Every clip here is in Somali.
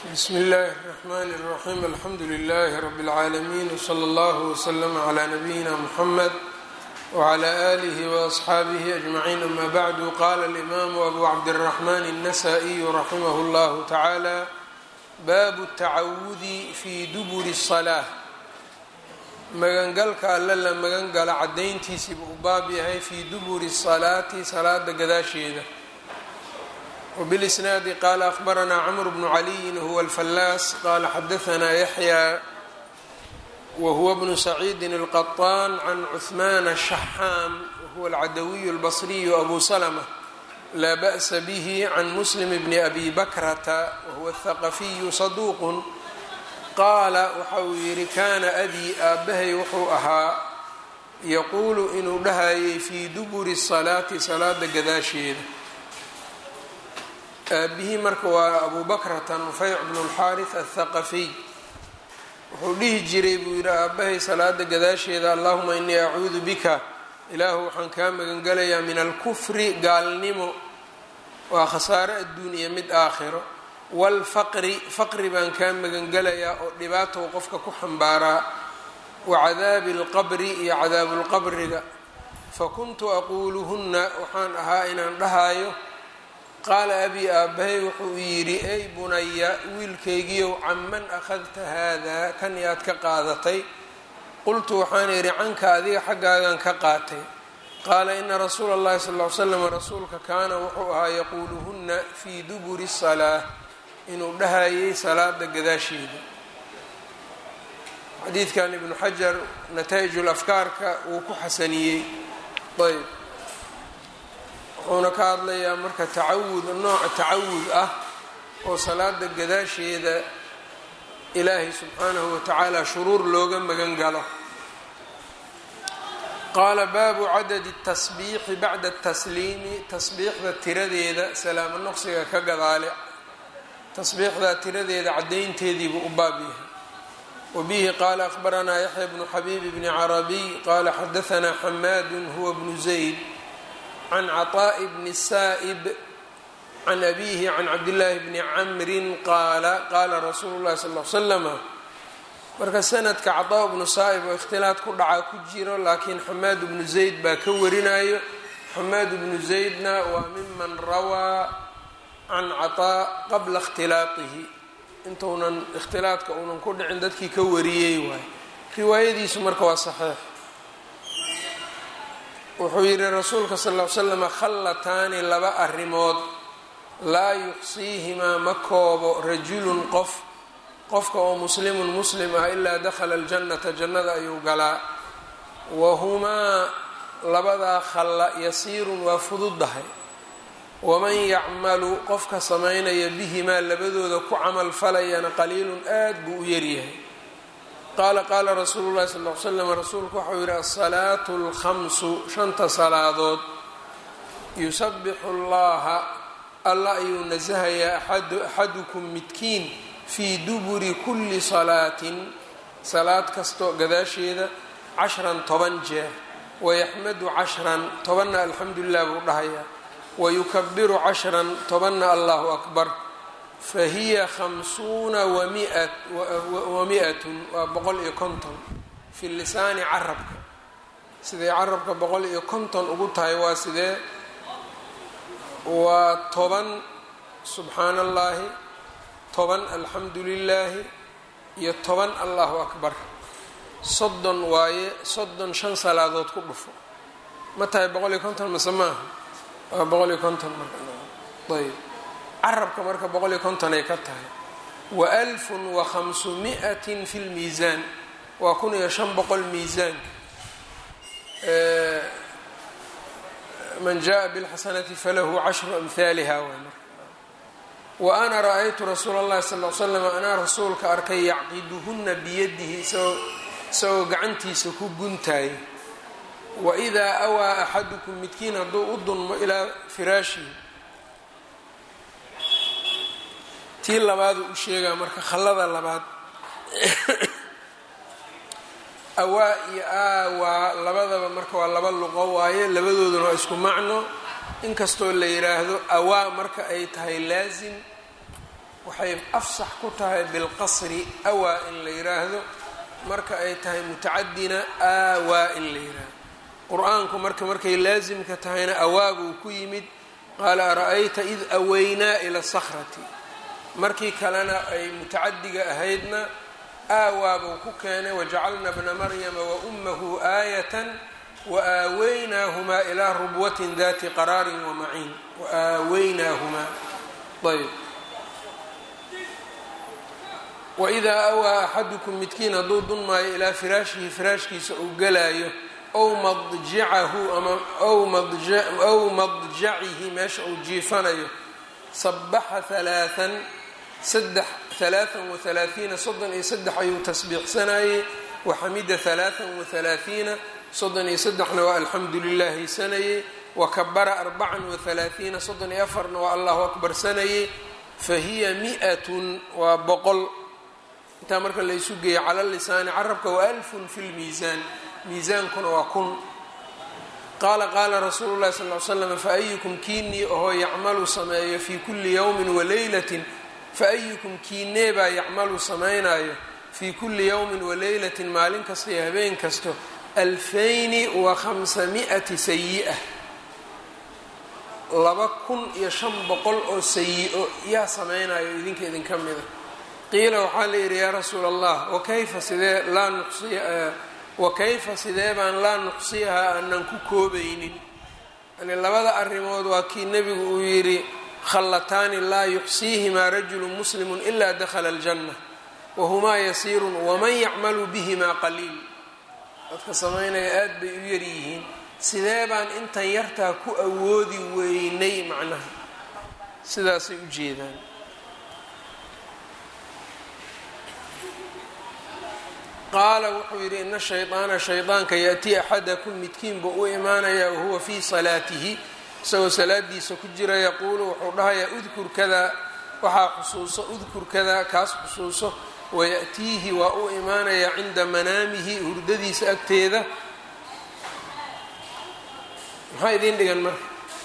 bsmi اllahi الرحmn الرaxيm alxamdu لlh rb العaalمين wslى اllه وslm عlى نbyina mحmed وعlى آlih وأصxaabih أجmعين ama bعd qala الإmam أbu cabdالرحmn النsائي raximh اllah taعalى bab التacawudi fi dubur الصلاة magangalka alle la magan gala cadayntiisiiba u baab yahay fi duburi الصalaati salaada gadaasheeda وبالإسناaد qال أخبرnا cمر بن علي هو الفلاس qال xdثnا يحيى وهو بن سعيد القطان عن عثمان الشحام وهو العدوي البصري أبو سلمة لا بأس به عن مسلم بن أبي بكرة وهو الثقفي صدوq qaala waxa uu yihi kana أbي aabahay wuxuu ahaa yquل inuu dhahayay fي duburi الصلاaةi salaada gadaasheeda aabihii marka waa abu bakrata nufeyc bnu اlxaariث aلthaqafiy wuxuu dhihi jiray buu yidhi aabahay salaada gadaasheeda allahuma inii acuudu bika ilaahu waxaan kaa magangelayaa min alkufri gaalnimo waa khasaaro adduun iyo mid aakhiro wاlfaqri faqri baan kaa magangelayaa oo dhibaatow qofka ku xambaaraa wacadaabi اlqabri iyo cadaabu lqabriga fakuntu aquuluhuna waxaan ahaa inaan dhahaayo qaala abii aabahay wuxuu yidhi ey bunaya wiilkaygiiow canman akhadta haadaa kan yaad ka qaadatay qultu waxaan idhi canka adiga xaggaagan ka qaatay qaala ina rasuula اllahi sal ly slam rasuulka kaana wuxuu ahaa yaquuluhunna fii duburi salaa inuu dhahayay salaada gadaasheeda xadiidkan ibnu xajar nataa'ij afkaarka wuu ku xasaniyey ayb wuxuuna ka hadlayaa marka tacawud nooca tacawud ah oo salaada gadaasheeda ilaahay subxaanahu watacaala shuruur looga magan galo qaala baabu cadadi tasbiixi bacda tasliimi tasbiixda tiradeeda salaamo noqsiga ka gadaale tasbiixdaa tiradeeda caddaynteediibuu u baab yahay wabihi qaala akhbaranaa yaxya bnu xabiib bni carabiy qaala xadahanaa xamaadu huwa bnu zayd can caطaaءi bni saa'ib can abiihi can cabdillaahi bni camrin qaala qaala rasuulu llahi sal l slama marka sanadka caطaa bnu saa'ib oo ikhtilaad ku dhaca ku jiro laakiin xamaad bnu zayd baa ka warinayo xamaad bnu zaydna waa miman rawaa can caطaa qabla اkhtilaaihi intuunan ikhtilaadka uunan ku dhicin dadkii ka wariyey waay riwaayadiisu marka waa saxiix wuxuu yidhi rasuulka sal ll slam khallataani laba arrimood laa yuxsiihimaa ma koobo rajulun qof qofka oo muslimun muslim ah ilaa dakhala aljannata jannada ayuu galaa wahumaa labadaa khalla yasiirun waa fududdahay waman yacmalu qofka samaynaya bihimaa labadooda ku camal falayana qaliilun aad buu u yaryahay qaala qaala rasuulu llahi sal l slam rasuulku waxau yidhi asalaatu alkhamsu shanta salaadood yusabixu llaha alla ayuu nasahayaa axadukum midkiin fii duburi kulli salaatin salaad kasto gadaasheeda cashran toban jeer wayaxmadu cashran tobanna alxamdu lilah buu dhahayaa wayukabiru cashran tobanna allahu akbar fahiya khamsuuna wamiatun waa boqol iyo konton fi lisaani carabka siday carabka boqol iyo konton ugu tahay waa sidee waa toban subxaana allaahi toban alxamdu lilaahi iyo toban allahu akbar soddon waaye soddon shan salaadood ku dhufo ma tahay boqol iyo konton mase maaha waa boqol iyo konton marayb carabka marka boqol iyo konton ay ka tahay wa alfun wa khamsu miatin fi lmiisaan waa kun iyo shan boqol miisaanka man jaءa bاlxasanati falahu cashru amhaaliha waay marka wa ana ra-aytu rasuula اllahi sal l slam anaa rasuulka arkay yacqiduhuna biyadihi isagoo gacantiisa ku guntaaya waidaa awaa axadukum midkiin hadduu u dunmo ilaa firaashihi tii labaadu u sheegaa marka khallada labaad awaa iyo aawaa labadaba marka waa laba luqo waaye labadooduna waa isku macno inkastoo la yidhaahdo awaa marka ay tahay laasim waxay afsax ku tahay bilqasri awaa in la yiraahdo marka ay tahay mutacadina aawaa in la yiraahdo qur-aanku marka markay laasimka tahayna awaabuu ku yimid qaala ara-ayta id aweynaa ila sakhrati markii kalena ay mutacadiga ahaydna aawaabuu ku keenay wajacalna bna maryama wa ummahu aayatan waaaweynaahumaa ilaa rubwatin dati qaraarin wamaciin waaaweynaahumaa ayb waidaa awaa axadukum midkiin hadduu dunmaayo ilaa firaashihi firaashkiisa uu galaayo ow madjacahu ama ow madjacihi meesha uu jiifanayo sabaxa halaaan saddex halaaan wahalaaثiina soddon iyo saddex ayuu tasbiixsanayey waxamida halaaan wahalaaثiina soddon iyo saddexna waa alxamdu lilahi sanayey wakabara arbacan wahalaaثiina soddon iyo afarna waa allahu akbar sanayey fahiya mi'atun waa boqol intaa marka laysu geeyo cala lisaani carabka wa alfun fi lmiisaan miisaankuna waa kun qaala qaala rasuulu llahi sal l slam faayukum kiinii ohoo yacmalu sameeyo fii kulli yowmin waleylatin faayukum kiinee baa yacmalu samaynayo fii kulli yowmin waleylatin maalin kasta iyo habeen kasto alfayni wa khamsami'ati sayi-a laba kun iyo shan boqol oo sayi-o yaa samaynayo idinka idinka mida qiila waxaa la yidhi yaa rasuula allah wakayfa sidee laa nuqsiya wakayfa sidee baan laa nuqsiyahaa aanan ku koobaynin yani labada arrimood waa kii nebigu uu yidhi khallataani laa yuxsiihimaa rajulu muslimu ilaa dakhala aljanna wahumaa yasiirun waman yacmalu bihimaa qaliil dadka samaynaya aad bay u yaryihiin sidee baan intan yartaa ku awoodi weynay macnaha sidaasay u jeedaan qaala wuxuu yidhi ina shayطaana shayطaanka yaأtii axadakum midkiinba u imaanaya wahuwa fii salaatihi isagoo salaadiisa ku jira yaquulu wuxuu dhahayaa udkur kadaa waxaa xusuuso udkur kadaa kaas xusuuso wayaأtiihi waa u imaanaya cinda manaamihi hurdadiisa agteeda maxaa idiin dhigan marka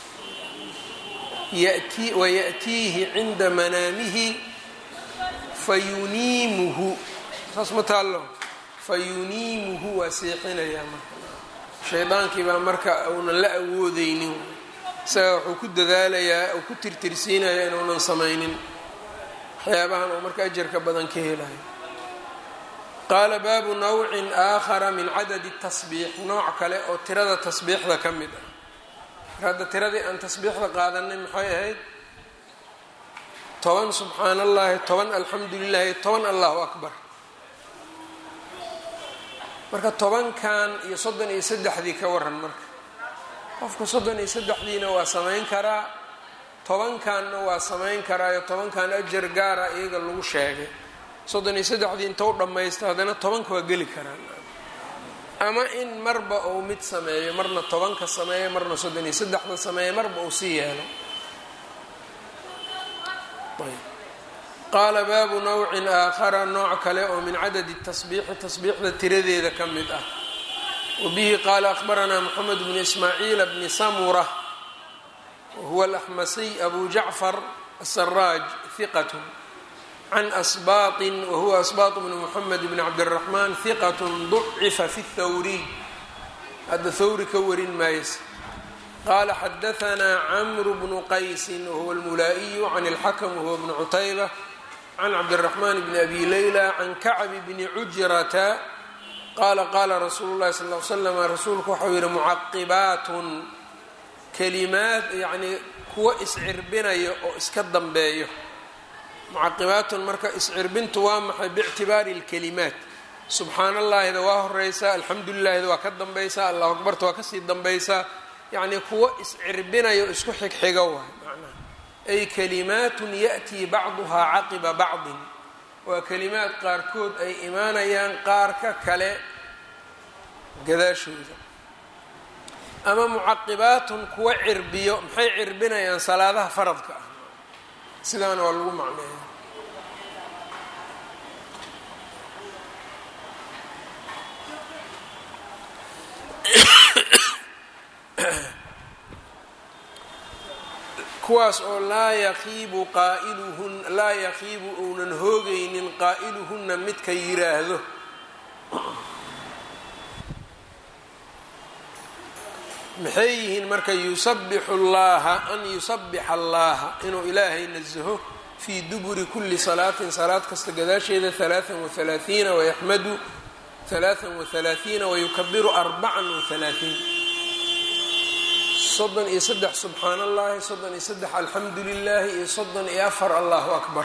wayaأtiihi cinda manaamihi fayuniimuhu saas ma taallo fayuniimuhu waa seexinayaa marka shaydaankii baa marka uunan la awoodeynin isaga wuxuu ku dadaalayaa uu ku tirtirsiinayaa inuunan samaynin waxyaabahan uu marka ajarka badan ka helayo qaala baabu nawcin aakhara min cadadi tasbiix nooc kale oo tirada tasbiixda ka mid ah mar hadda tiradii aan tasbiixda qaadanay maxay ahayd toban subxaan allahi toban alxamdu lilahi toban allahu akbar marka tobankan iyo soddon iyo saddexdii ka waran marka qofka soddon iyo saddexdiina waa samayn karaa tobankanna waa samayn karaayo tobankan ajar gaara iyaga lagu sheegay soddon iyo saddexdii inta u dhammaysto haddana tobanka waa geli karaan ama in marba uu mid sameeyo marna tobanka sameeyo marna soddon iyo saddexda sameeyo marba uu sii yeelo qaala baabu nawcin aakhara nooc kale oo min cadadi tasbiixi tasbiixda tiradeeda ka mid ah wabihi qaala akhbaranaa moxamed bnu ismaaciila bni samura wahuwa alaxmasiy abu jacfar asaraaj hiqat can asbaaطin wahuwa asbaaط bnu moxamed bni cabdiraxmaan hiqat ducifa fi thawriy hadda thawri ka warin maayse qaala xadahanaa camru bnu qaysin wahuwa almulaa'iyu can اlxakm wahuwa bnu cutayba can cabdiraxmaan bni abi leyla can kacbi bni cujrata qaala qaala rasuulu llahi sal l slam rasuulku waxau yihi mucaqibaatun kalimaad yacnii kuwa iscirbinayo oo iska dambeeyo mucaqibaatun marka iscirbintu waa maxay biictibaari اlkalimaat subxaan allaahida waa horeysaa alxamdu lilahida waa ka dambaysaa allahu akbarta waa kasii dambaysaa yacnii kuwa iscirbinayo isku xigxigo waay macnaha ay kalimaatun yaأtii bacduhaa caqiba bacdin waa kalimaad qaarkood ay imaanayaan qaarka kale gadaashooda ama mucaqibaatun kuwa cirbiyo maxay cirbinayaan salaadaha faradka ah sidaana waa lagu macneeya kuwaas oo laa yaqiibu qaa'iluhun laa yaqiibu uunan hoogaynin qaa'iluhunna midka yiraahdo maxay yihiin marka yusabixu llaha an yusabixa allaha inuu ilaahay nasaho fii duburi kuli salaatin salaad kasta gadaasheeda halaaan wahalaaثiina wayaxmadu halaaan wahalaaثiina wayukabiru arbacan wahalaaثiin soddon iyo saddex subxaan allahi soddon iyo saddex alxamdu lilahi iyo soddon iyo afar allahu akbar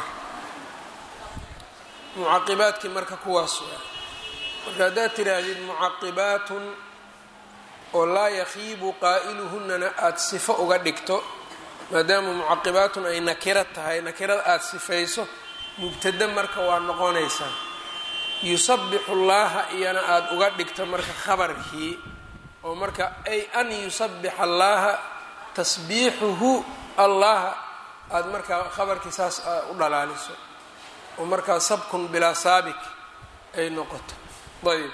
mucaqibaadkii marka kuwaas waa marka haddaad tiraahdid mucaqibaatun oo laa yakiibu qaa'iluhunana aada sifo uga dhigto maadaama mucaqibaatun ay nakiro tahay nakirada aada sifayso mubtade marka waa noqonaysaa yusabixu llaaha iyana aada uga dhigto marka khabarkii oo marka ay an yusabixa allaaha tasbiixuhu allaha aada markaa khabarkii saas u dhalaaliso oo markaa sabkun bilaa saabik ay noqoto ayb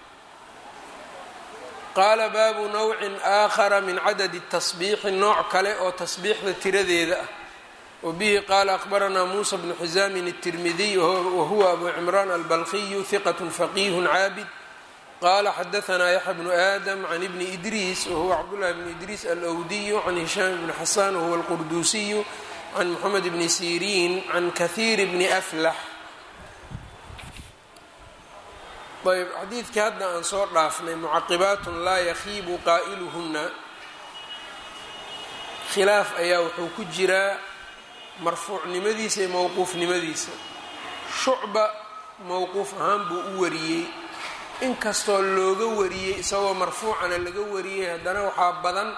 qaala baabu nawcin aakhara min cadadi tasbiixi nooc kale oo tasbiixda tiradeeda ah wa bihi qaala akhbaranaa muusa bnu xisaamin الtirmidiy wahuwa abu cimraan albalqiyu hiqat faqiih caabid qala xadaanaa yaxya bnu aadam can ibni idriis wahuwa cabdullahi bni idriis alwdiyu can hishaam bni xasan wahuwa alqurduusiyu can moxamed bni siriin can kahiir bni aflax ayb xadiidkii hadda aan soo dhaafnay mucaqibaatun laa yakiibu qaa'iluhunna khilaaf ayaa wuxuu ku jiraa marfuucnimadiisa iyo mowquufnimadiisa shucba mowquuf ahaan buu u wariyey inkastoo looga wariyey isagoo marfuucana laga wariyey haddana waxaa badan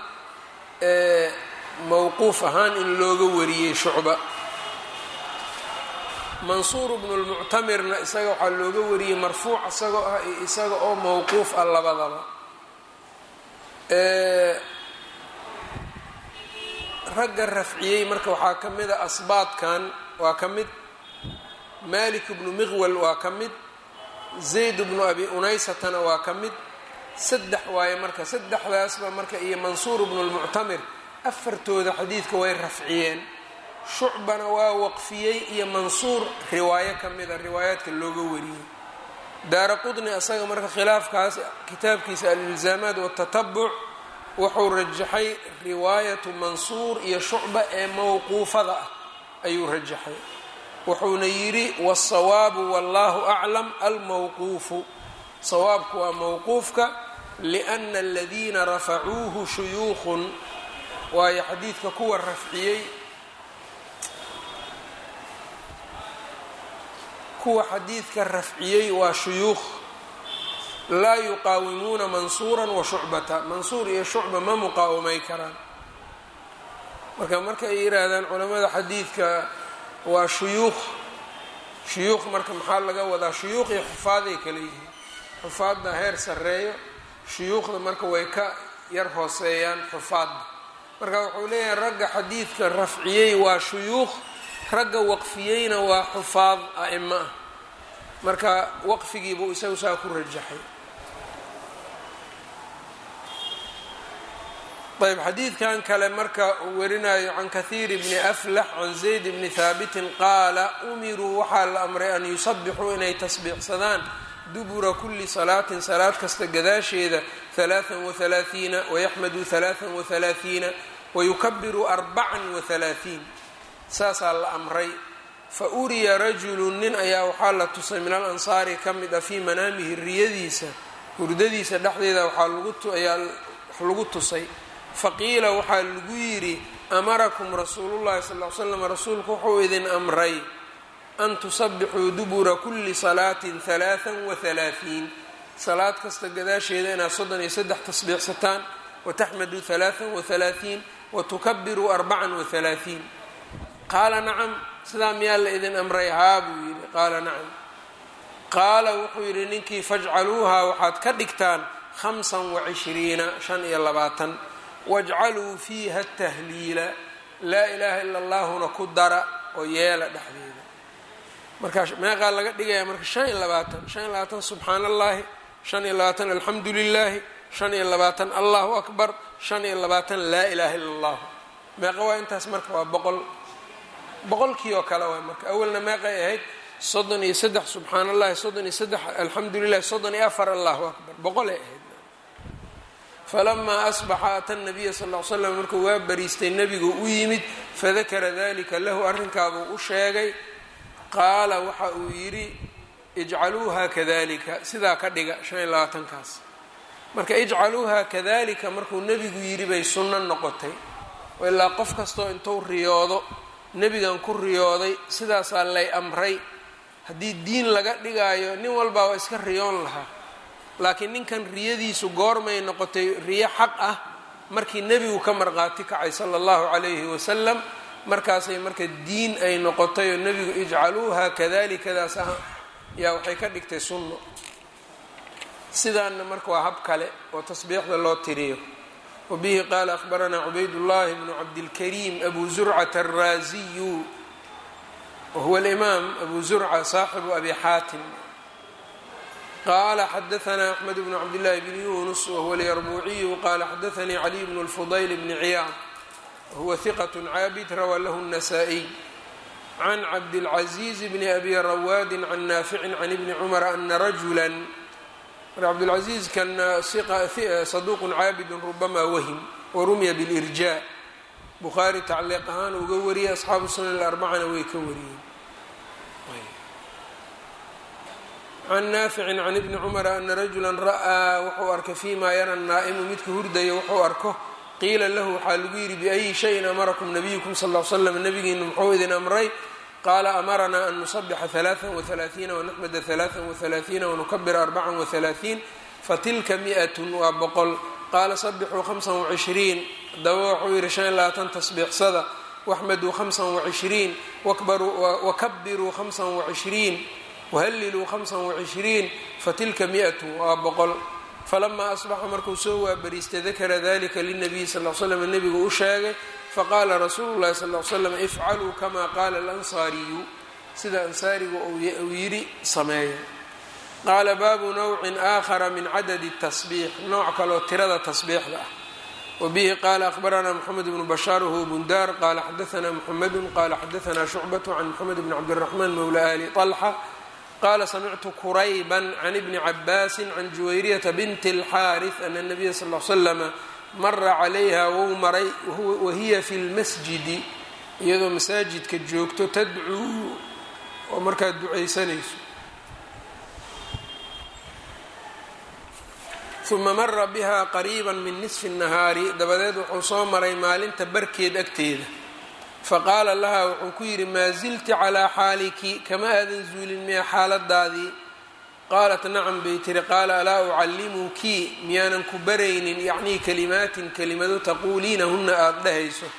mowquuf ahaan in looga wariyey shucba mansuur bnu lmuctamirna isaga waxaa looga wariyey marfuuc isagoo ah iyo isaga oo mowquuf ah labadaba ragga rafciyey marka waxaa ka mid a asbaadkan waa ka mid malik bnu miqwal waa ka mid zayd bnu abi unaysatana waa ka mid saddex waaye marka saddexdaasba marka iyo mansuur bnu lmuctamir afartooda xadiidka way rafciyeen shucbana waa waqfiyey iyo mansuur riwaayo ka mida riwaayaadka looga wariyey daara qudni asaga marka khilaafkaas kitaabkiisa alilzaamaat watatabuc wuxuu rajaxay riwaayatu mansuur iyo shucba ee mowquufada ah ayuu rajaxay wuxuuna yidhi wالsawaabu wallahu aclam almowquufu sawaabku waa mowquufka liأna aladiina rafacuuhu shuyuukhun waayo xadiidka kuwa rafciyey kuwa xadiidka rafciyey waa shuyuukh laa yuqaawimuuna mansuura wa shucbata mansuur iyo shucba ma muqaawamay karaan marka marka ay yihaahdaan culamada xadiidka waa shuyuukh shuyuukh marka maxaa laga wadaa shuyuukh iyo xufaaday kala yihiin xufaadda heer sarreeyo shuyuukhda marka way ka yar hooseeyaan xufaadda marka wuxuu leeyahay ragga xadiidka rafciyey waa shuyuukh ragga waqfiyeyna waa xufaad a'imo ah marka waqfigiibuu isagu saa ku rajaxay ayb xadiidkan kale marka uu warinayo can kahiir bni aflax can zayd bni haabitin qaala umiruu waxaa la amray an yusabixuu inay tasbiixsadaan dubura kuli salaatin salaad kasta gadaasheeda halaaan wahalaaثiina wayaxmaduu halaaan wahalaaثiina wayukabiru arbacan wahalaaثiin saasaa la amray fa uriya rajulu nin ayaa waxaa la tusay min alansaari ka mid ah fii manaamihi riyadiisa hurdadiisa dhexdeeda waxaayaa wax lagu tusay faqiila waxaa lagu yidhi amarakum rasuulullahi sal l slam rasuulku wuxuu idin amray an tusabixuu dubura kuli salaatin halaaan wahalaaثiin salaad kasta gadaasheeda inaad soddon iyo saddex tasbiixsataan wataxmaduu halaaan wahalaaثiin watukabiruu arbacan wahalaaثiin qaala nacam sidaa miyaa la idin amray haa buu yidhi qaala nacam qaala wuxuu yidhi ninkii fajcaluuhaa waxaad ka dhigtaan hamsan wacishriina shan iyo labaatan wajcaluu fiiha tahliila laa ilaaha ila allahuna ku dara oo yeela dhexdeeda markaa meeqaa laga dhigaya marka shan iyo labaatan shan iyo labaatan subxaan allahi shan iyo labaatan alxamdu lilaahi shan iyo labaatan allahu akbar shan iyo labaatan laa ilaaha ila allahu meeqa waa intaas marka waa boqol boqolkii oo kale waay marka awalna meeqay ahayd soddon iyo saddex subxaan allahi soddon iyo saddex alxamdu lilah soddon iyo afar allahu akbar boqolay ahayd falamaa asbaxa ata nabiya sal l slam markuu waa bariistay nebigu u yimid fadakara dalika lahu arrinkaabuu u sheegay qaala waxa uu yidhi ijcaluuha kadalika sidaa ka dhiga shan iyo labaatankaas marka ijcaluuha kadalika markuu nebigu yidhi bay sunno noqotay ilaa qof kastoo intuu riyoodo nebigan ku riyooday sidaasaa lay amray haddii diin laga dhigaayo nin walbaa waa iska riyoon lahaa laakiin ninkan riyadiisu goormay noqotay riyo xaq ah markii nebigu ka marqaati kacay sala allahu calayhi wasalam markaasay marka diin ay noqotay oo nebigu ijcaluuha kadalikadaas ah yaa waxay ka dhigtay sunno sidaanna marka waa hab kale oo tasbiixda loo tiriyo wabihi qaala akhbaranaa cubaydullahi bnu cabdilkariim abu zurcata alraasiyu wahuwa alimaam abu zurca saaxibu abi xaatim qala xadaanaa axmed bnu cabdillahi bni yunus wahuwa alyarbuuciyu qala xadaanii caliy bnu lfudayl bni ciyaad wahuwa hiqat caabid rawaa lahu الnasaa-iy can cabdilcaziiz bni abi rawaadin can naaficin can ibni cumara ana rajula cabdilcaziiz kan saduuq caabidun rubama wahim warumiya bilirja bukhaari tacliiq ahaan uga wariyay asxaabu sunan arbacana way ka wariyeen can naaficin can ibni cumara ana rajula ra'aa wuxuu arkay fima yara naa'imu midka hurdaya wuxuu arko qiila lahu waxaa lagu yidhi biayi shayin amarakum nabiyukum sal l slam nabigiina muxuu idin amray qaala amaranaa an nusabixa ثalaaثa وaثalaaثiina wanaxmada ثalaaثa وaثalaaثiina wanukabira arbaca وaثalaaثiin fatilka miئat waa boqol qaala sabixuu hamsa وcishriin hadaba wuxuu yihi shan iyo labaatan tasbiixsada waxmaduu hamsa وcishriin wakabiruu hamsa وcishriin whalliluu hamsa وcishriin fatilka miئat waa boqol falamaa asbaxa markuu soo waabariistay dakara dalika linabiyi sal l slam nebigu u sheegay faqaala rasuulu llahi sal l slam ifcaluu kama qaala alansaariyu sida ansaarigu uu yidhi sameeya qaala baabu nawcin aakhara min cadadi tasbiix nooc kaloo tirada tasbiixda ah wabihi qaala akhbaranaa moxamed bnu bashaar whuwa bundaar qaala xadaanaa muxamedu qaala xadaanaa shucbatu can moxamed bni cabdiraxmaan mowla ali طalxa qala samictu kurayba can ibni cabaasi can juwayriyata binti اlxaariث ana الnabiya sal l slama mara calayha wou maray wahiya fi lmasjidi iyadoo masaajidka joogto tadcuu oo markaa ducaysanayso uma mara biha qariiba min nisfi الnahaari dabadeed wuxuu soo maray maalinta barkeed agteeda faqaala laha wuxuu ku yidhi maa zilti calaa xaaliki kama aadan zuulin miya xaaladaadii qaalat nacam bay tiri qaala alaa ucallimuki miyaanan ku baraynin yacnii kalimaatin kelimado taquuliinahunna aada dhahayso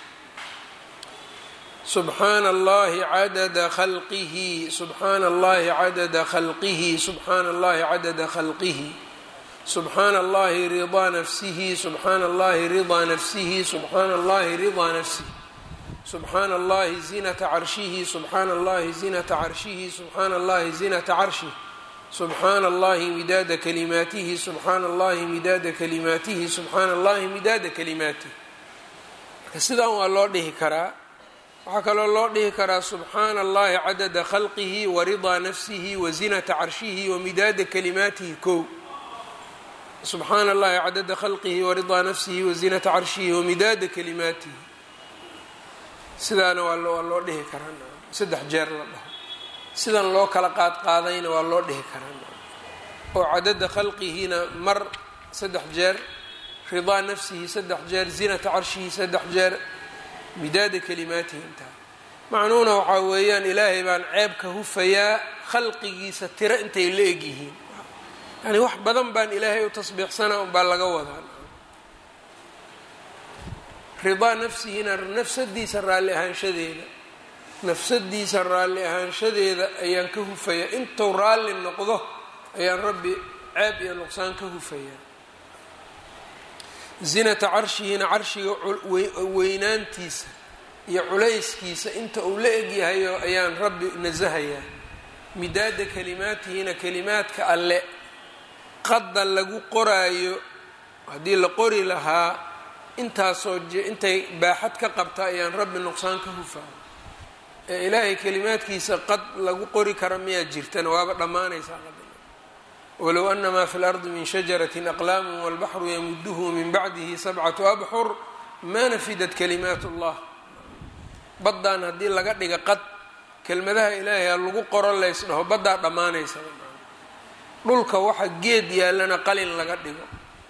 subxaana allahi cadada khalqihi subxaana allahi cadada khalqihi subxaana allahi cadada khalqihi subxaana allahi ridaa nafsihi subxaana allahi ridaa nafsihi subxaana allahi ridaa nafsihi subxaana allahi zinata carshihi subxaana allahi zinata carshihi subxaana allahi zinata carshih subxaana allahi midaada kalimaatihi subxaana allahi midaada kalimaatihi subxaana allahi midaada kalimaatihi marka sidaan waa loo dhihi karaa waxaa kaloo loo dhihi karaa subxaana allahi cadada khalqihi waridaa nafsihi wazinata carshihi wamidaada kalimaatihi kow subxaana allahi cadada khalqihi waridaa nafsihi wazinata carshihi wamidaada kalimaatihi sidaana waa loo dhihi karaa saddex jeer la dhaho sidan loo kala qaad qaadayna waa loo dhihi karaa oo cadada khalqihina mar saddex jeer ridaa nafsihi saddex jeer zinata carshihi saddex jeer midaada kalimaatihi intaa macnuhuna waxaa weeyaan ilaahay baan ceeb ka hufayaa khalqigiisa tiro intay la egyihiin yani wax badan baan ilaahay u tasbiixsanaa unbaa laga wadaa ridaa nafsihina nafsadiisa raalli ahaanshadeeda nafsadiisa raalli ahaanshadeeda ayaan ka hufayaa intuu raalli noqdo ayaan rabbi ceeb iyo nuqsaan ka hufayaa zinata carshihina carshiga weynaantiisa iyo culayskiisa inta uu la egyahayo ayaan rabbi nasahayaa midaada kalimaatihina kalimaadka alle qadda lagu qoraayo haddii la qori lahaa intaasoo intay baaxad ka qabta ayaan rabbi nuqsaan ka hufaa ee ilaahay kelimaadkiisa qad lagu qori kara miyaa jirtana waaba dhammaanaysaa walow ana maa fi lardi min shajaratin aqlaamu walbaxru yamuduhu min bacdihi sabcatu abxur maa nafidat kalimaat اllah baddaan haddii laga dhiga qad kelmadaha ilaahay ha lagu qoro lays dhaho baddaa dhammaanaysa dhulka waxa geed yaallana qalin laga dhigo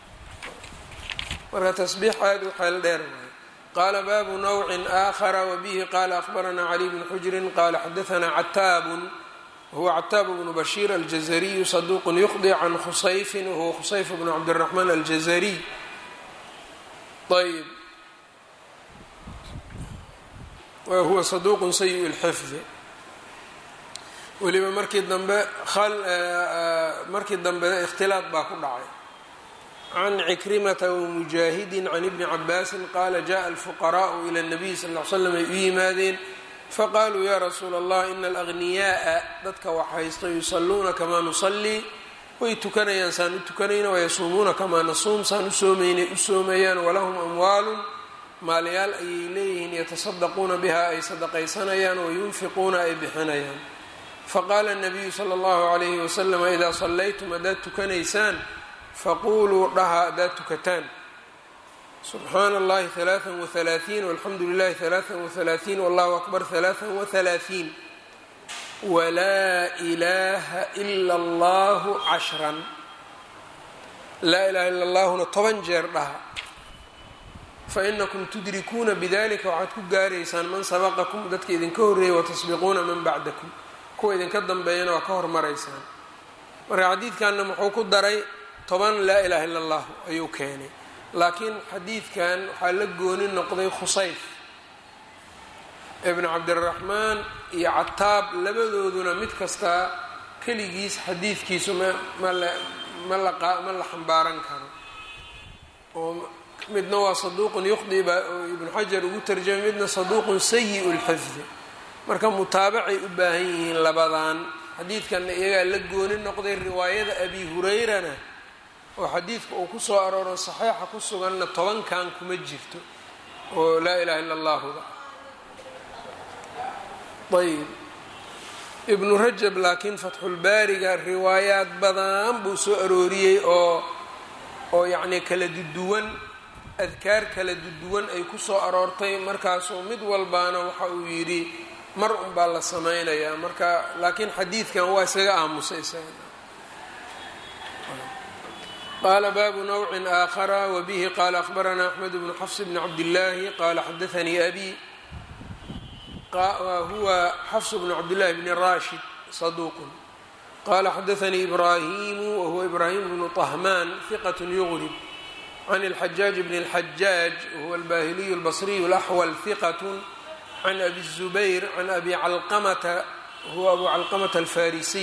marka tasbiix aada u xeel dheer waay qaala baabu nawcin aakhara wabihi qaala akhbaranaa cali bn xujrin qaala xadaanaa cataabun wahuwa cataab bnu bashiir aljazariyu saduuqun yuqdi can khusayfin wahuwa khusayf bnu cabdiraxmaan aljazariy ayb wahuwa saduuqun sayi lxifdi weliba markii dambe markii dambe ikhtilaad baa ku dhacay can cikrimata wamujaahidin can ibni cabaasin qaala jaءa alfuqaraءu ilى الnabiy sal ly slam ay u yimaadeen faqaaluu ya rasuula allah ina alagniyaءa dadka wax haysto yusaluuna kamaa nusalii way tukanayaan saan u tukanayna wayasuumuuna kamaa nasuum saan u soomaynay u soomayaan walahum amwaalu maalyaal ayay leeyihiin yatasadaquuna biha ay sadaqaysanayaan wayunfiquuna ay bixinayaan faqaala الnabiyu salى اllahu عalayhi waslama idaa sallaytum haddaad tukanaysaan faquluu dhaha haddaad tukataan subxaana اllahi ثalaaثa وثalaaثiin walxamdu lilahi ثalaaثa وثalaaثiin wallahu akbar ثalaaثa وثalaaثiin walaa ilaaha ila اllahu cashran laa ilaha ila اllahuna toban jeer dhaha fainakum tudrikuuna bidalika waxaad ku gaaraysaan man sabaqakum dadka idinka horreeyay watasbiquuna man bacdakum kuwa idinka dambeeyana waa ka hormaraysaan marka xadiidkanna muxuu ku daray toban laa ilaha illa allah ayuu keenay laakiin xadiidkan waxaa la gooni noqday khusayf ibn cabdiraxmaan iyo cataab labadooduna mid kastaa keligiis xadiidkiisu ma ma la ma la ma la xambaaran karo oo midna waa saduuqun yuqdi baa ibnu xajar ugu tarjamay midna saduuqun sayi lxifdi marka mutaabacay u baahan yihiin labadan xadiidkanna iyagaa la gooni noqday riwaayada abi hurayrana oo xadiidka uu ku soo arooro saxiixa ku suganna tobankan kuma jirto oo laa ilaha illa allahuda ayb ibnu rajab laakiin fatxulbaariga riwaayaad badan buu soo arooriyey oo oo yacnii kala duduwan adkaar kala duduwan ay ku soo aroortay markaasuu mid walbaana waxa uu yidhi mar un baa la samaynayaa marka laakiin xadiidkan waa isaga aamusay isaga qaala baabu nawcin aakhara wabihi qaala akhbaranaa axmed bnu xafs bni cabdillaahi qaala xadaanii abi huwa xafs bnu cabdillahi bni rashid saduuqun qala xadaanii ibraahimu wahuwa ibraahim bnu طahmaan hiqat yugrib can اlxajaaj bn اlxajaaj wahuwa albahiliyu اlbasriyu اlaxwal hiqat can abi الzubayr can abi calqamata huwa abu calqamata alfarisiy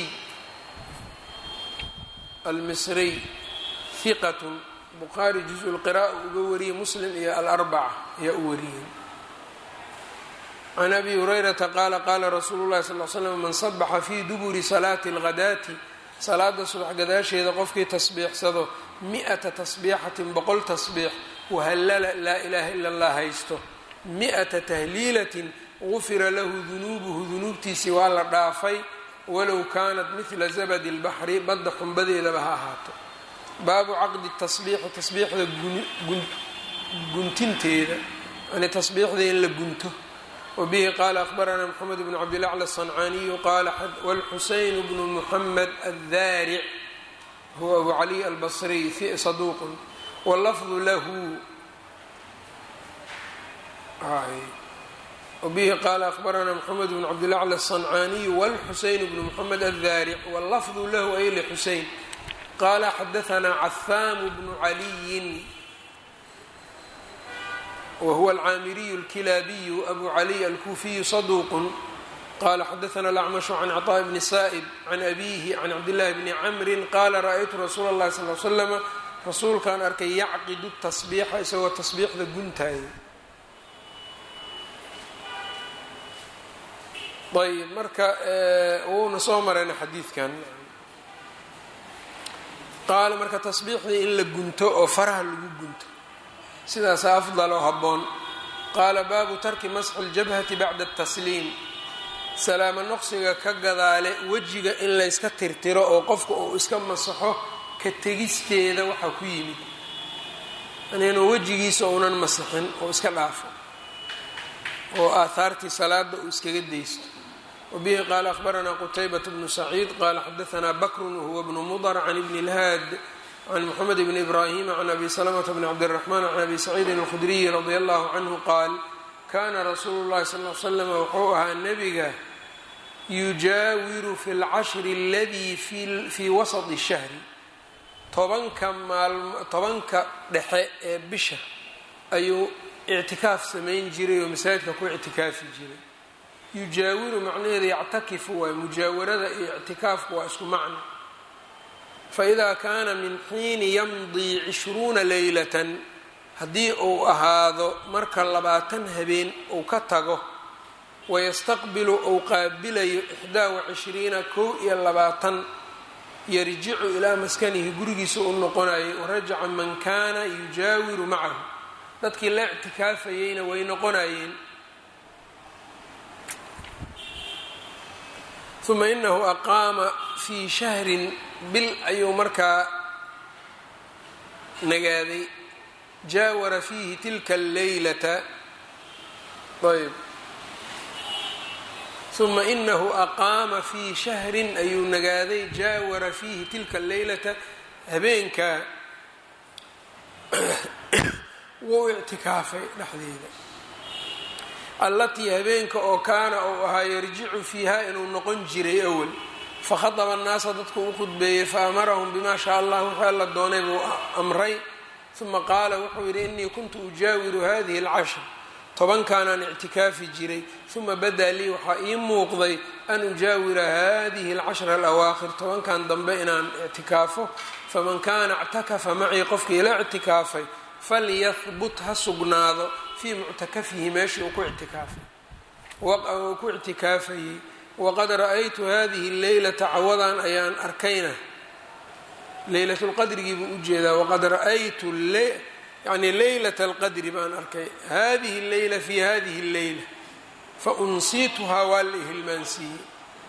almisriy hiqat bukhaari juz lqira'a uga wariyey muslim iyo alarbaca ayaa u wariyey can abi hurayrata qaala qaala rasuulu llahi sal l slam man sabaxa fii duburi salaati اlghadaati salaada subax gadaasheeda qofkii tasbiixsado mi-ata tasbiixatin boqol tasbiix wahallala laa ilaaha ila allah haysto mi-ata tahliilatin gufira lahu dunuubuhu dunuubtiisii waa la dhaafay walow kaanat midla zabadi اlbaxri badda xumbadeedaba ha ahaato baabu caqdi tasbiixi tasbiixda guntinteeda yani tasbiixda in la gunto wbihi qaala akhbaranaa mxamed bn cabdilacla aلصancaaniyu qaala wاlxuseyn bnu muxamed addaaric huwa abu cali albasriy saduuqun wlafdu lahu wbihi qaala akhbaranaa mxamed bn cabdilacla aلصancaaniyu wاlxuseyn bnu muxamed addaaric wاllafdu lahu ay lxuseyn qaala xadaanaa cahaamu bnu caliyin whuwa alcaamiriyu اlkilaabiyu abu caliy alkuufiyu saduuq qala xadaana alacmashu can cطaaء bni saa'ib can abihi can cabdillahi bni camri qaala ra-aytu rasuula اllahi sal l slama rasuulkaan arkay yacqidu tasbiixa isagoo tasbiixda guntaaya ayb marka wuuna soo marayna xadiidkan qaala marka tasbiixdii in la gunto oo faraha lagu gunto sidaasa afdaloo habboon qaala baabu tarki masxi ljabhati bacda atasliim salaamo noqsiga ka gadaale wejiga in layska tirtiro oo qofka uu iska masaxo ka tegisteeda waxaa ku yimid inuu wejigiisa uunan masixin oo iska dhaafo oo aahaartii salaada uu iskaga daysto wabihi qaala akhbaranaa qutaybat bnu saciid qaala xadaanaa bakrun wahuwa bnu mudar can ibni lhaad can moxamed bni ibraahima can abi salamata bni cabdiraxmaan can abi saciidin alkhudriyi radia allahu canhu qaal kaana rasuulu llahi sal l slam wuxuu ahaa nebiga yujaawiru fi lcashri aladii fii wasati shahri tobanka maalmo tobanka dhexe ee bisha ayuu ictikaaf samayn jiray oo masaajidka ku ictikaafi jiray yujaawiru macnaheeda yactakifu waay mujaawarada iyo ictikaafku waa isku macno faidaa kaana min xiini yamdii cishruuna leylatan haddii uu ahaado marka labaatan habeen uu ka tago wayastaqbilu uu qaabilayo ixdaa wacishriina kow iyo labaatan yarjicu ilaa maskanihi gurigiisa u noqonayay warajaca man kaana yujaawiru macahu dadkii la ictikaafayeyna way noqonayeen uma inahu aqaama fii shahrin bil ayuu markaa nagaaday jaawara fiihi tilka alleylata ayb uma inahu aqaama fii shahrin ayuu nagaaday jaawara fiihi tilka alleylata habeenkaa wuu ictikaafay dhexdeeda allatii habeenka oo kaana uu ahaa yarjicu fiiha inuu noqon jiray awal fakhadaba annaasa dadku u khudbeeyey faamarahum bimaa shaa allah wuxuu alla doonay buu amray uma qaala wuxuu yidhi inii kuntu ujaawiru hadihi alcashr tobankaanaan ictikaafi jiray uma badaa lii waxaa ii muuqday an ujaawira hadihi alcashra alawaakhir tobankan dambe inaan ictikaafo faman kaana ictakafa macii qofkii la ictikaafay falyahbut ha sugnaado fii muctakafihi meeshii uu ku ictikaafay uu ku ictikaafayey waqad ra-aytu hadihi leylata cawadan ayaan arkayna leylatulqadrigii buu ujeedaa waqad ra-aytu yani leylat alqadri baan arkay hadihi leyla fi hadihi leyla faunsiituhaa waa la ihilmaansiiyey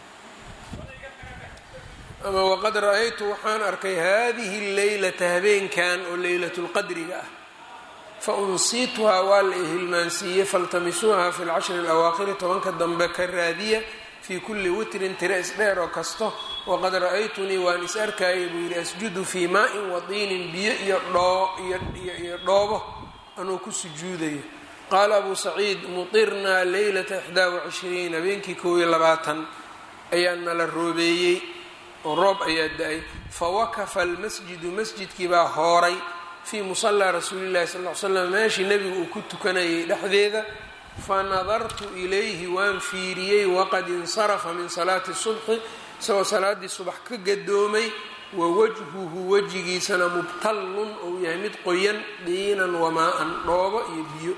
ama waqad ra-aytu waxaan arkay hadihi leylata habeenkan oo leylatulqadriga ah faunsiituhaa waa la ihilmaansiiyey faltamisuuha fi lcashri alawaakhiri tobanka dambe ka raadiya fii kulli witrin tira isdheer oo kasto waqad ra-aytunii waan is arkayay buu yidhi asjudu fii maa-in wadiinin biyo iyo dhooiyo dhoobo anuu ku sujuudayo qaala abuu saciid mutirnaa leylata ixdaa wacishriin habeenkii kow iyo labaatan ayaa nala roobeeyey oo roob ayaa da-ay fawakafa almasjidu masjidkii baa hooray fii musallaa rasuulillahi sal l slam meeshii nebigu uu ku tukanayay dhexdeeda fanadartu ilayhi waan fiiriyey waqad insarafa min salaati subxi isagoo salaaddii subax ka gadoomay wa wajhuhu wejigiisana mubtallun ou yahay mid qoyan diinan wamaa-an dhoobo iyo biyo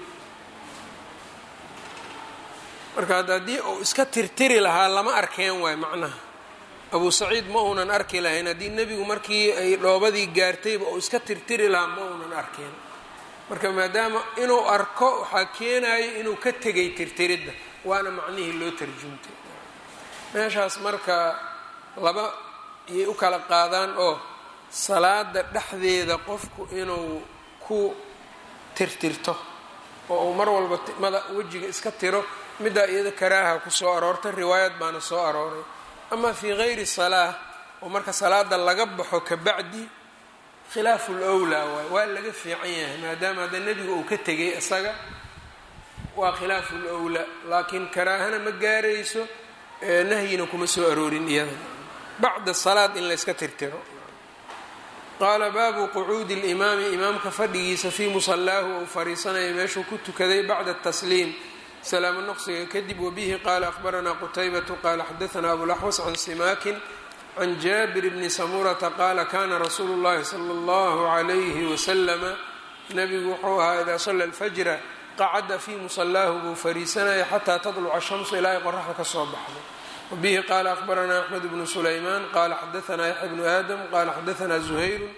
marka hadda haddii uu iska tirtiri lahaa lama arkeen waay macnaha abuu saciid ma uunan arki lahayn haddii nebigu markii ay dhoobadii gaartayba uu iska tirtiri lahaa ma uunan arkeen marka maadaama inuu arko waxaa keenayo inuu ka tegay tirtiridda waana macnihii loo tarjumtay meeshaas marka laba iyay u kala qaadaan oo salaada dhexdeeda qofku inuu ku tirtirto oo uu mar walba mada wejiga iska tiro middaa iyada karaaha ku soo aroortay riwaayad baana soo arooray ama fii gayri salaa oo marka salaada laga baxo kabacdi khilaafu lwlaa waay waa laga fiican yahay maadaama hadda nebiga uu ka tegay isaga waa khilaafu lwlaa laakiin karaahana ma gaarayso nahyina kuma soo aroorin iyada bacda salaad in layska tirtiro qaala baabu qucuudi limaami imaamka fadhigiisa fii musallaahu ou fariisanaya meeshuu ku tukaday bacda tasliim salaamo noqsiga kadib wabihi qaala ahbaranaa qutaybatu qaala xadaanaa abulaxwas can simaakin can jaabir bni samurata qaala kana rasuulu llahi sala allahu calayhi wasalama nabigu wuxuu ahaa idaa salla alfajra qacada fii musallaahu buu fariisanaya xataa tadluca shamsu ilaa ay qoraxda ka soo baxdo wabihi qaala ahbaranaa axmed bnu sulaymaan qaala xadaanaa yaxya bnu aadam qaala xadaanaa zuhayru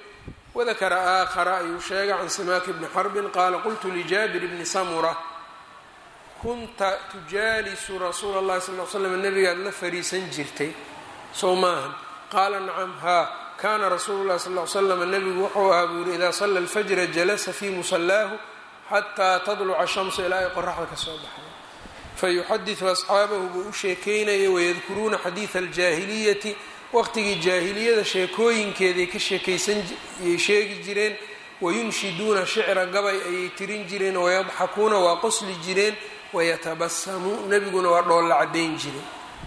wadakara aakhara ayuu sheegay can simaaki bni xarbin qaala qultu lijaabir bni samura kunta tujaalisu rasuula اllahi sal l slam nabigaad la fariisan jirtay sow maahan qaala nacam haa kaana rasuulu llahi sal l slam nabigu wuxuu ahaa buu yidhi idaa sala alfajra jalasa fii musallaahu xataa tadluca shamsu ilaa ay qoraxda ka soo baxda fayuxadiثu asxaabahu buu u sheekeynaya wayadkuruuna xadiida aljaahiliyati waqtigii jaahiliyada sheekooyinkeeday ka sheekaysanayay sheegi jireen wayunshiduuna shicra gabay ayay tirin jireen wayadxakuuna waa qosli jireen wayatabasamu nebiguna waa dhoolla cadayn jiray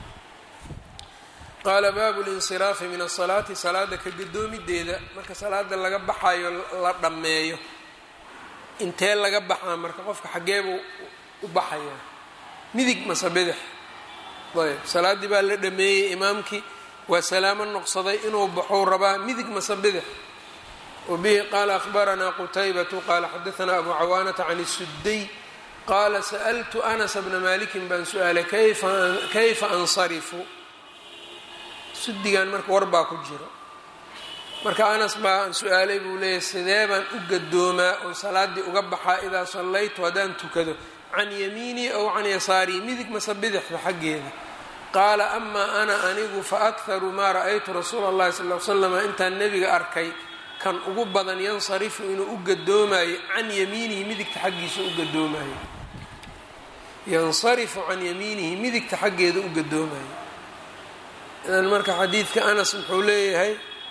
qaala baabu linsiraafi min asalaati salaada ka gadoomideeda marka salaada laga baxayo la dhammeeyo intee laga baxaa marka qofka xaggeebuu u baxayaa midig mase bidix ayb salaaddii baa la dhameeyey imaamkii waa salaamo noqsaday inuu baxou rabaa midig mase bidix wabihi qaala akhbaranaa qutaybatu qaala xadaanaa abu cawaanata can isudday qaala sa'ltu anasa bna malikin baan su-aalay kayfa ansarifu sudigan marka war baa ku jiro marka anas baa aan su-aalay buu leeyahy sidee baan u gadoomaa oo salaaddii uga baxaa idaa sallaytu haddaan tukado can yamiinii ow can yasaarii midig mase bidixda xaggeeda qaala amaa ana anigu fa akharu maa ra-aytu rasuula allahi sal l slama intaan nebiga arkay kan ugu badan yansarifu inuu u gadoomayo can yamiinihi midigta xaggiisa u gadoomayo yansarifu can yamiinihi midigta xaggeeda u gadoomayo idan marka xadiidka anas muxuu leeyahay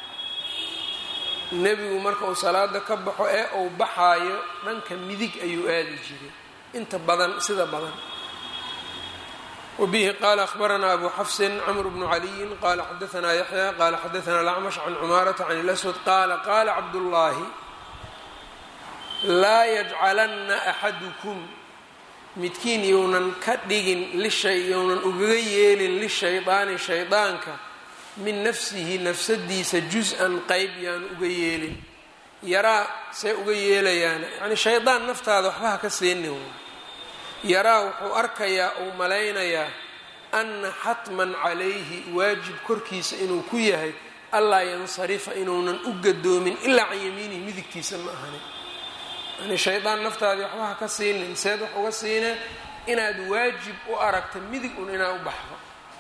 nebigu marka uu salaada ka baxo ee uu baxaayo dhanka midig ayuu aadi jiray inta badan sida badan wbihi qala akhbaranaa abu xafsin cmr bnu caliyin qala xadaanaa yaxya qala xadaana alacmash can cumaarata can اlaswad qaala qaala cabdullaahi laa yajcalanna axadukum midkiin younan ka dhigin lishay younan ugaga yeelin lishaydaani shaydaanka min nafsihi nafsadiisa jus-an qeyb yaanu uga yeelin yaraa see uga yeelayaan yani shaydaan naftaada waxba ha ka seenin yaraa wuxuu arkayaa uu malaynayaa anna xatman calayhi waajib korkiisa inuu ku yahay allaa yansarifa inuunan u gadoomin ilaa can yamiinihi midigtiisa ma ahani yani shaydaan naftaadii waxba ha ka siinin seed wax uga siinee inaad waajib u aragta midig un inaad u baxdo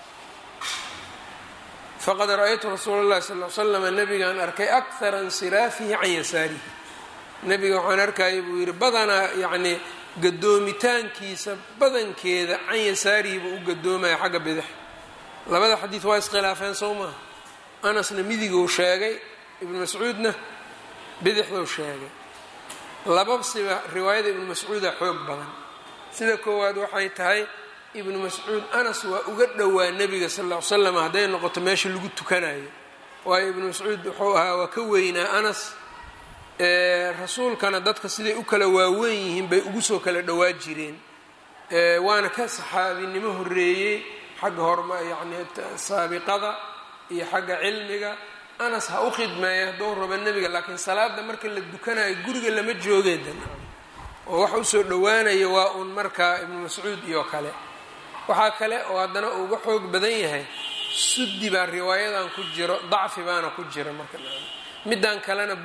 faqad ra-aytu rasuula llahi sal l slama nabigaan arkay akhara insiraafihi can yasaarihi nabiga waxaan arkaya buu yidhi badanaa yacnii gadoomitaankiisa badankeeda can yasaarihi buu u gadoomaya xagga bidix labada xadiid waa iskhilaafeen sow maaha anasna midiguu sheegay ibnu mascuudna bidixduu sheegay lababsiba riwaayada ibnu mascuuda xoog badan sida koowaad waxay tahay ibnu mascuud anas waa uga dhowaa nebiga sal ll ly slam hadday noqoto meesha lagu tukanayo waayo ibnu mascuud wuxuu ahaa waa ka weynaa anas rasuulkana dadka siday u kala waaweyn yihiin bay ugu soo kala dhowaa jireen waana ka saxaabinimo horeeyey xagga horma yacni saabiqada iyo xagga cilmiga anas ha u khidmeeya hadduu rabo nebiga laakiin salaada marka la dukanayo guriga lama joogeedan oo waxa usoo dhowaanaya waa uun markaa ibnu mascuud iyo kale waxaa kale oo haddana uga xoog badan yahay suddi baa riwaayadan ku jiro dacfi baana ku jira marka midaan kalena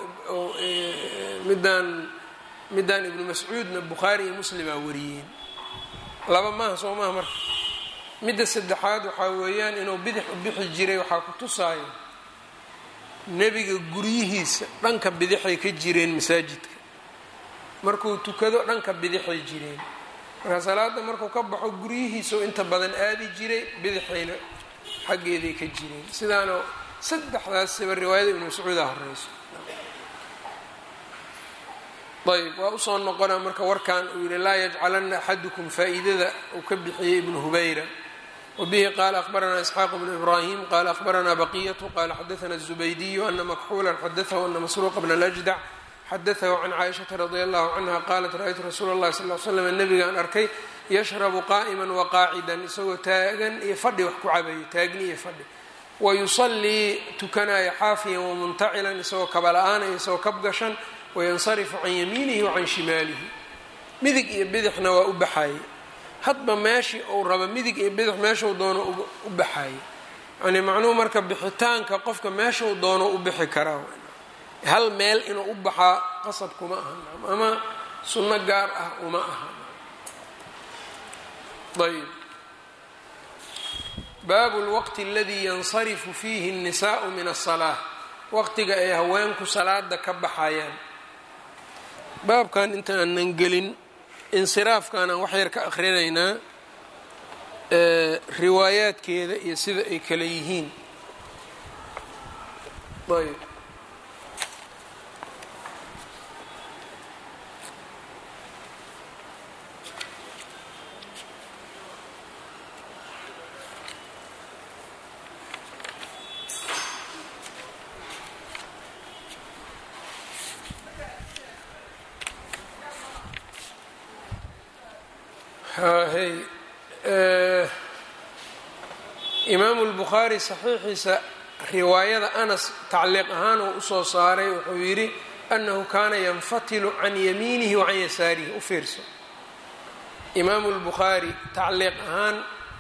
midaan midaan ibnu mascuudna bukhaari iyo muslimaa wariyeen laba maaha soo maaha marka midda saddexaad waxaa weeyaan inuu bidix u bixi jiray waxaa ku tusaayo nebiga guryihiisa dhanka bidixay ka jireen masaajidka markuu tukado dhanka bidixay jireen marka salaada markuu ka baxo guryihiisau inta badan aadi jiray bidixayna xaggeeday ka jireen sidaana saddexdaasiba riwaayada ibnu mascuuda horeyso ayb waa usoo noqona marka warkan uu yihi laa yajcalanna axadukum faa-iidada uu ka bixiyey ibnu hubayra wabihi qaala akhbaranaa isxaaq bnu ibraahim qaala akhbaranaa baqiyatu qaala xadaana الzubaydiyu ana makxuulan xadaahu ana masruuqa bna lajdac xadaahu can caaishata radi allahu canha qaalat ra-ytu rasuula اllahi sal l slam nabigaan arkay yashrabu qaa'ima waqaacidan isagoo taagan iyo fadhi wax ku cabayo taagni iyo fadhi wayusallii tukanaya xaafiyan wamuntacilan isagoo kabala-aanaya isagoo kabgashan wayansarifu can yamiinihi wa can shimaalihi midig iyo bidixna waa u baxaye hadba meeshii uu rabo midig iyo bidix meeshuu doono u baxaye yani macnuhu marka bixitaanka qofka meeshuu doono u bixi karaa hal meel inuu u baxaa qasab kuma aha ama sunno gaar ah uma aha ayb baabu lwaqti aladii yansarifu fiihi الnisaءu min aلsalaaة waqtiga ay haweenku salaada ka baxayaan baabkan intaanan gelin insiraafkaanaan wax yar ka akrinaynaa riwaayaadkeeda iyo sida ay kale yihiin ayb hay imaamu lbukhaari saxiixiisa riwaayada anas tacliiq ahaan uu usoo saaray wuxuu yidhi annahu kaana yanfatilu can yamiinihi wa can yasaarihi u fiirso imaamu lbukhaari tacliiq ahaan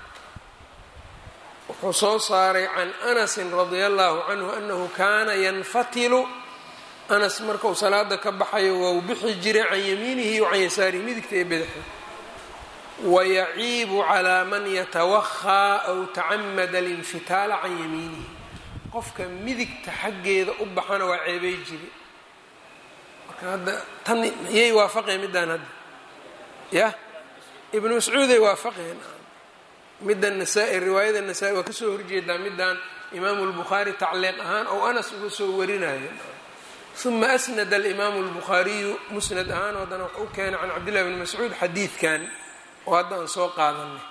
wuxuu soo saaray can anasin radia allahu canhu annahu kaana yanfatilu anas markau salaada ka baxayo waa u bixi jiray can yamiinihi wa can yasaarihi midigta ee badaxa wayaciibu calaa man yatawahaa aw tacamada alinfitaala can yamiinihi qofka midigta xaggeeda u baxana waa ceebay jiri marka hadda tan yay waafaqeen middaan hadda yah ibnu mascuuday waafaqeen midda nasaa-i riwaayada nasaa-i waa kasoo horjeedaa middaan imaamu lbukhaari tacliiq ahaan ou anas uga soo warinayo uma asnada alimaamu lbukhaariyu musnad ahaan haddana wax u keenay can cabdillahi bni mascuud xadiidkan oo hadda aan soo qaadanay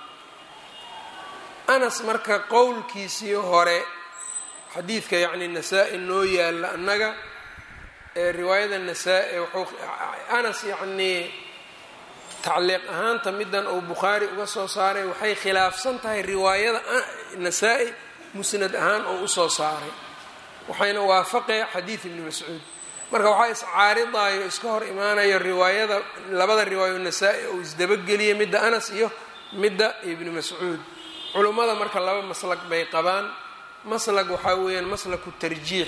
anas marka qowlkiisii hore xadiidka yacni nasaa-i noo yaalla annaga ee riwaayada nasaa-i wuxuu anas yacnii tacliiq ahaanta middan uu bukhaari uga soo saaray waxay khilaafsan tahay riwaayada nasaa-i musnad ahaan oo usoo saaray waxayna waafaqee xadiid ibni mascuud marka waxaa iscaaridayo iska hor imaanayo riwaayada labada riwaayo nasaa-i uu isdabageliyay midda anas iyo midda ibni mascuud culummada marka laba maslag bay qabaan maslag waxaa weeyaan maslaku tarjiix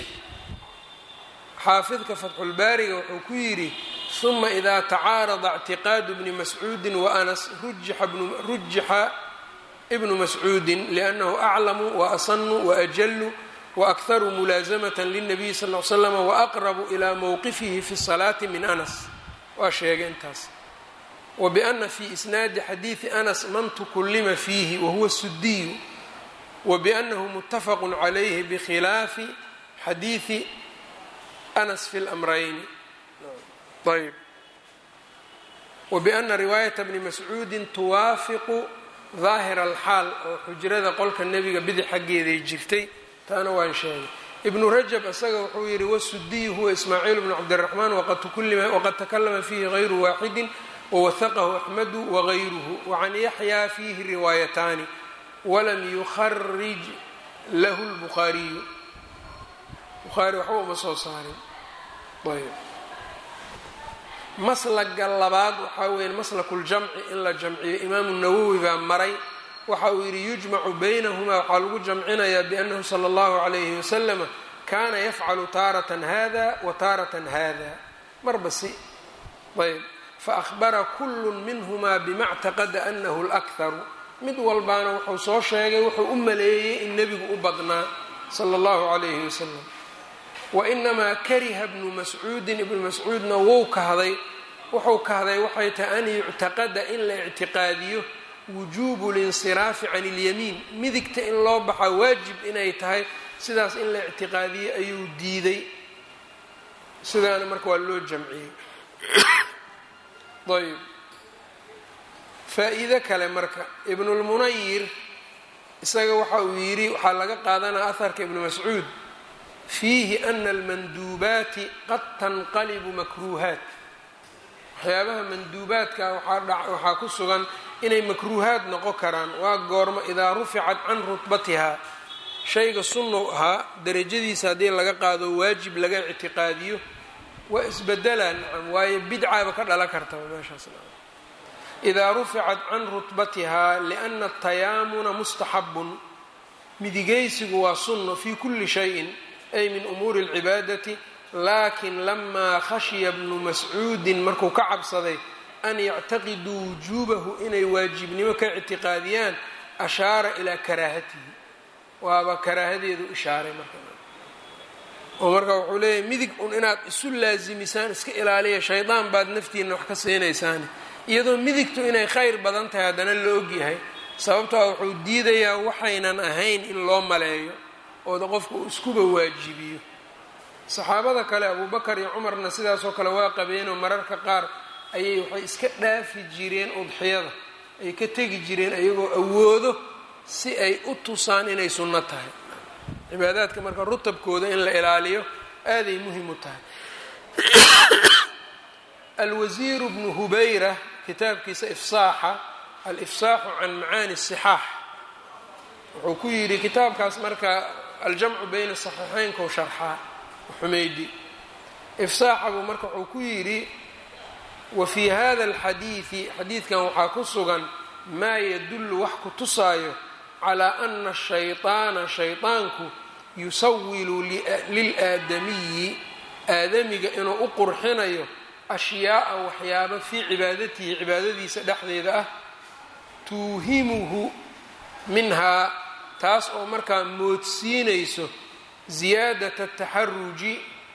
xaafidka fatxulbaariga wuxuu ku yidhi uma idaa tacaarada اctiqaadu bni mascuudi wa anas rujixa ibnu mascuudin liannahu aclamu waasanu waajalu waakharu mulaasamata lilnabiyi sal l slama waaqrabu ilaa mowqifihi fi salaati min anas waa sheegay intaas wabana fi isnaadi xadiidi anas man tukullima fiihi wahuwa sudiyu wabanahu mutafaqu calayhi bikhilaafi xadiidi anas fi lmrayni ayb wabana riwaayata bni mascuudin tuwaafiqu daahira alxaal oo xujrada qolka nebiga bidix xaggeeday jirtay taana waan sheegay ibnu rajab isaga wuxuu yidhi wasudiyu huwa ismaaciil bnu cabdiraxmaan waqad takalama fiihi gayru waaxidin wawahaqahu axmedu wagayruhu wacan yaxyaa fiihi riwaayataani walam yukharij lahu lbukhaariyu bukhaari waxba uma soo saarin ayb maslaga labaad waxaa weya maslaku ljamci in la jamciyo imaamu nawowi baa maray waxa uu yidhi yujmacu baynahumaa waxaa lagu jamcinayaa biannahu sala allahu calayhi wasalama kaana yafcalu taaratan hada wa taaratan hada marba si ayb faahbara kullu minhumaa bima ctaqada anahu lakharu mid walbaana wuxuu soo sheegay wuxuu u maleeyey in nebigu u badnaa sala allahu calayhi wasalam wainamaa kariha bnu mascuudin ibnu mascuudna wou kahday wuxuu kahday waxay tahay an yuctaqada in la ictiqaadiyo wujuubu linsiraafi can ilyamiin midigta in loo baxaa waajib inay tahay sidaas in la ictiqaadiyey ayuu diiday sidaana marka waa loo jamciyey ayb faa-iido kale marka ibnulmunayir isaga waxa uu yidhi waxaa laga qaadanaya aharka ibnu mascuud fiihi ana almanduubaati qad tanqalibu makruuhaat waxyaabaha manduubaadka waxaa ku sugan inay makruuhaad noqon karaan waa goormo idaa ruficat can rutbatihaa shayga sunnow ahaa derajadiisa haddii laga qaado waajib laga ictiqaadiyo waa isbedelaa nacam waayo bidcaaba ka dhalan kartaba meeshaas idaa ruficat can rutbatihaa liana atayaamuna mustaxabun midigaysigu waa sunno fii kulli shayin ay min umuuri اlcibaadati laakin lamaa khashiya bnu mascuudin markuu ka cabsaday an yactaqiduu wujuubahu inay waajibnimo ka ictiqaadiyaan ashaara ilaa karaahatihi waaba karaahadeedu ishaaray marka oo marka wuxuu leeyahay midig un inaad isu laasimisaan iska ilaaliya shaydaan baad naftiina wax ka siinaysaani iyadoo midigtu inay khayr badan tahay haddana la ogyahay sababtaa wuxuu diidayaa waxaynan ahayn in loo maleeyo ooda qofka uu iskuba waajibiyo saxaabada kale abuubakar iyo cumarna sidaasoo kale waa qabeenoo mararka qaar ayay waxay iska dhaafi jireen udxiyada ay ka tegi jireen ayagoo awoodo si ay u tusaan inay sunno tahay cibaadaadka marka rutabkooda in la ilaaliyo aaday muhim u tahay alwasiiru bnu hubayra kitaabkiisa ifsaaxa alifsaaxu can macaani sixaax wuxuu ku yidhi kitaabkaas marka aljamcu bayna saxiixeynkou sharxaa xumeydi ifsaaxa buu marka wuxuu ku yidhi wa fii hada alxadiidi xadiidkan waxaa ku sugan maa yadullu wax ku tusaayo calaa ana ashayطaana shayطaanku yusawilu lilaadamiyi aadamiga inuu u qurxinayo ashyaaءa waxyaaba fii cibaadatihi cibaadadiisa dhexdeeda ah tuuhimuhu minhaa taas oo markaa moodsiinayso ziyaadata taxaruji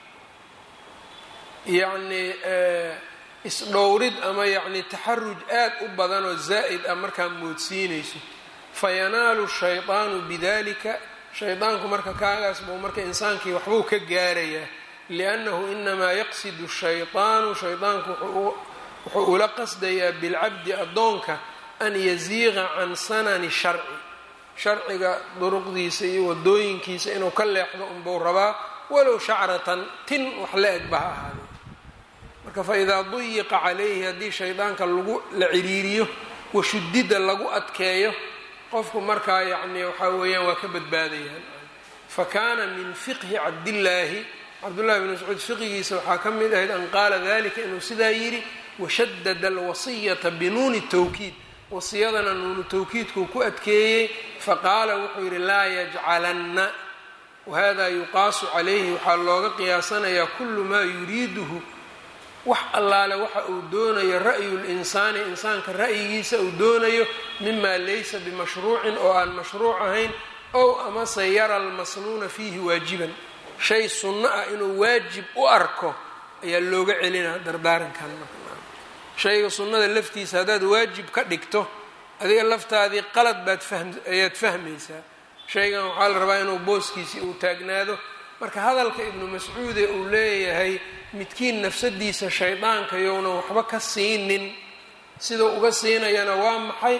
yacnii isdhowrid ama yacni taxaruj aad u badan oo zaa'id ah markaa moodsiinayso fayanaalu shayطaanu bidalika shaydaanku marka kaagaas buu marka insaankii waxbuu ka gaarayaa liannahu inamaa yaqsidu shayطaanu shaydaanku wuxuu ula qasdayaa bilcabdi addoonka an yaziiqa can sanani sharci sharciga duruqdiisa iyo wadooyinkiisa inuu ka leexdo unbuu rabaa walow shacratan tin wax la eg ba ha ahaadee marka faidaa duyiqa calayhi haddii shaydaanka lagu la ciriiriyo washudida lagu adkeeyo qofku markaa yacni waxaa weeyaan waa ka badbaadayaan fa kaana min fiqhi cabdillaahi cabdullahi bn mascuud fiqigiisa waxaa ka mid ahayd an qaala dalika inuu sidaa yidhi washadada alwasiyata binuuni tawkiid wasiyadana nuunu tawkiidkuu ku adkeeyey faqaala wuxuu yidhi laa yajcalanna wahada yuqaasu calayhi waxaa looga qiyaasanayaa kullu maa yuriiduhu wax allaale waxa uu doonayo ra'yu linsaani insaanka ra'yigiisa uu doonayo mima laysa bimashruucin oo aan mashruuc ahayn ow amase yara almasnuuna fiihi waajiban shay sunno ah inuu waajib u arko ayaa looga celinaa dardaarankan shayga sunnada laftiisa haddaad waajib ka dhigto adiga laftaadii qalad baad fahm ayaad fahmaysaa shaygan waxaa la rabaa inuu booskiisii uu taagnaado marka hadalka ibnu mascuude uu leeyahay midkiin nafsadiisa shaydaanka yownan waxba ka siinin siduu uga siinayana waa maxay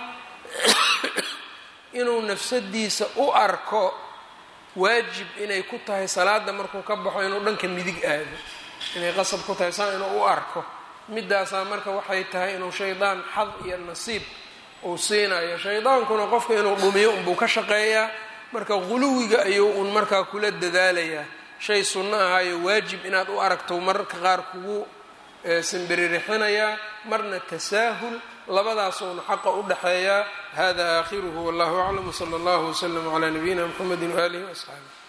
inuu nafsadiisa u arko waajib inay ku tahay salaada markuu ka baxo inuu dhanka midig aado inay qasab ku tahay saa inuu u arko midaasaa marka waxay tahay inuu shaydaan xad iyo nasiib uu siinayo shaydaankuna qofka inuu dhumiyo unbuu ka shaqeeyaa marka quluwiga ayuu un markaa kula dadaalayaa shay sunno ahaayo waajib inaad u aragto mararka qaar kugu simbiririxinayaa marna tasaahul labadaasuuna xaqa u dhaxeeyaa hada aakhiruhu wallahu aclam wsala allahu wslama calaa nabiyina mxamedi waaalihi waasxaabi